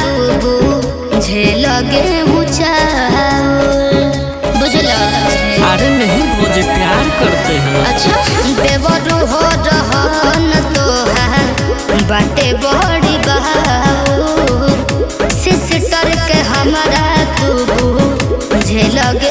तू झेलगे चाउर बुझला अरे नहीं भौजी प्यार करते हैं अच्छा देवरू हो रहन तोहार बाटे बड़ी बहाऊ सिस्टर के हमारा तू झेलगे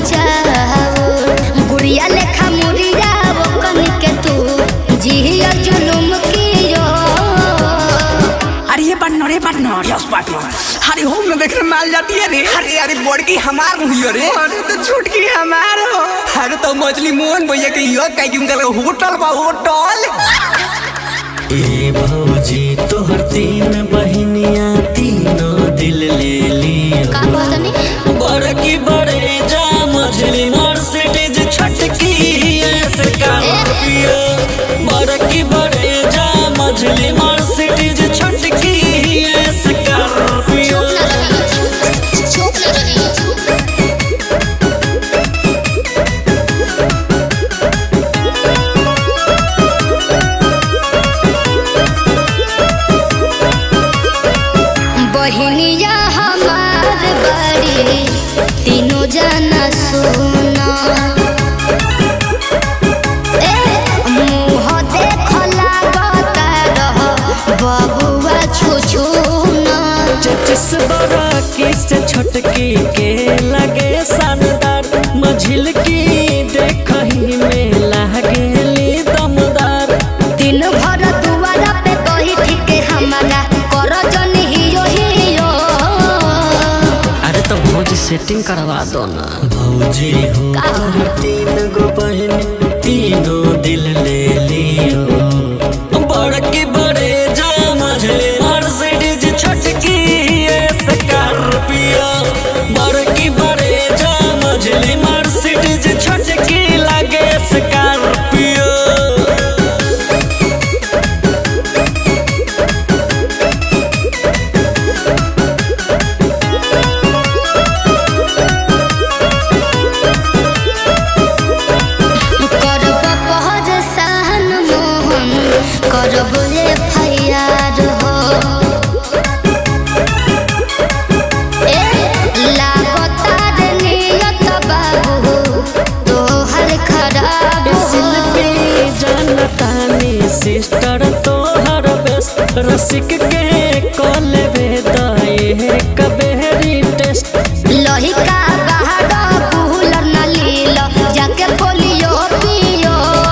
चाउर गुड़िया लेखा मुड़िया वो कन के तू जिया जुलुम कियो अरे ये पार्टनर ये पार्टनर यस पार्टनर अरे होम में देखने माल जाती है रे अरे अरे बड़की हमार हुई रे अरे तो छुटकी हमार हो अरे तो मछली मोहन भैया के यो कह कि उनका होटल बा होटल ए भौजी तोहर तीन बहनिया तीनों दिल ले लियो का कहतनी बड़की बड़े जा मझली मर्सिडीज छटकी स्कॉर्पियो बड़की बड़े जा मझली मर्सिडीज छटकी स्कॉर्पियो चुप न रही बहनिया हमार बड़ी तीनों जना सुना ए मुँह देख लागता रह बबुआ छुछुना चचिस बड़ा किस छटकी के लगे शानदार मझिल की देखही में लागेली दमदार दिन भर दुआरा पे कही ठीक हमारा कर जन हियो हियो अरे तो भौजी सेटिंग करवा दो ना भौजी हो तोहर तीन गो बहन तीनों दिल ले लियो बड़की बड़े जा मझले मर्सिडीज छटकी स्कॉर्पियो बड़की बड़े जा मझली मर्सिडीज छटकी लगे स्कॉर्पियो करब पहर सहन मोहन करब रे फैयार हो ए लागतार नियत बाबू तोहर खराब हो शिल्पी जनतानी सिस्टर तोहर बेस्ट रसिक के कॉले भेदाए कबेरी टेस्ट लहिका बहार कूलर न लील जाके पोलियो पियो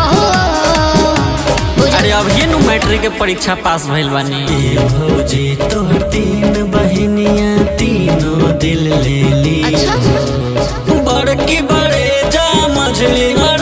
अरे अब ये नु मैट्रिक के परीक्षा पास भइल बानी ए भौजी तोहर तीन बहनिया तीनों दिल ले ली अच्छा बड़की बड़े जा मझली